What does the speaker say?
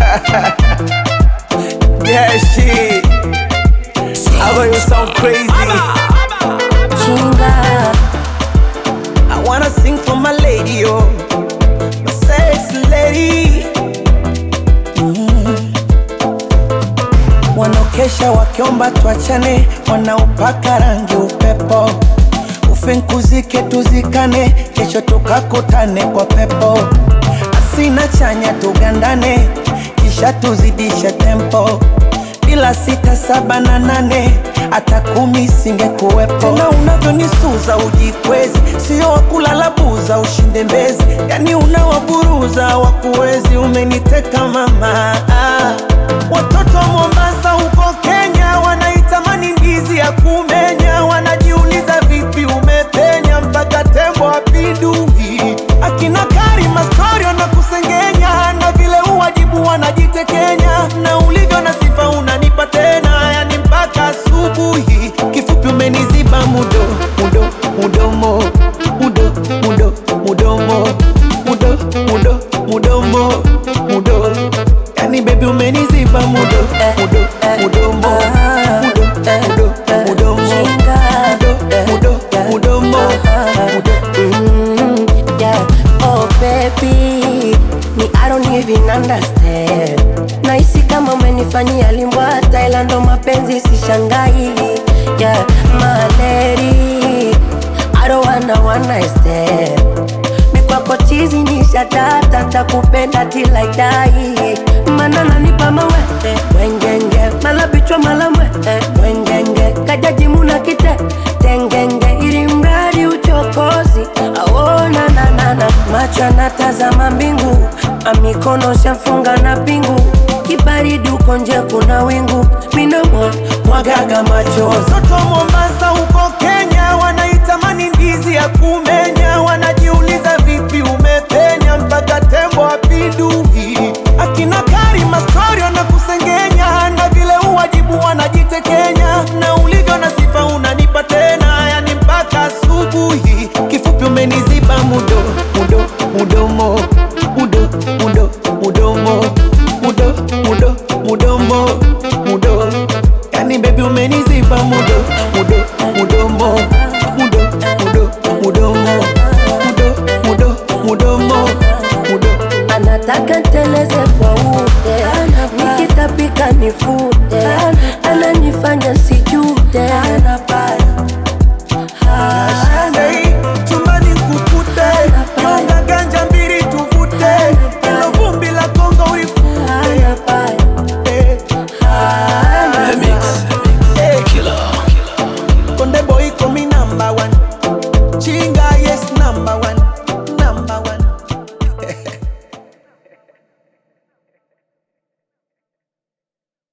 yeah, shit. I know you sound crazy. Chinga I wanna sing for my lady, oh, my sexy lady. Mm. Wanaokesha wakiomba tuachane, wanaopaka rangi upepo, ufinkuzike tuzikane, kesho tukakutane kwa pepo, asina chanya tugandane, kisha tuzidishe tempo bila sita saba na nane hata kumi singekuwepo. Tena unavyonisuza ujikwezi, sio wakulala buza ushinde mbezi, yani unawaburuza wakuwezi. Umeniteka mama, ah. watoto wa Mombasa huko Kenya wanaitamani ndizi ya kumenya, wanajiuliza vipi umepenya mpaka tembo apindui. Akina Karima story wanakusengenya na vile uwajibu wanajitekenya, na ulivyo na sifa unanipa tena, yani mpaka asubuhi. Kifupi umeniziba mudo mudo mudomo mudo mudo mudomo mudo mudo mudomo mudo, yani baby umeniziba mudo mudo mudomo mudo mudo mudomo Chinga mudo mudo mudomo mudo Mm, yeah. Oh baby, me I don't even understand. Nahisi kama umenifanyia limbwa Thailand, ndo mapenzi sishangai. Yeah, my lady, I don't wanna one night stand. Mikwako chizi ni shatata, takupenda till I die. Mana nanipa mawete wengenge, mala bichwa mala mwete wengenge, kajaji muna kite tengenge, ili mradi uchokozi aona nanana, macho anatazama mbingu, amikono shafunga na pingu, kibaridi uko nje kuna wingu, minamwa mwagaga machozi Watoto wa Mombasa huko Kenya wanaitamani ndizi ya kumenya, wanajiuliza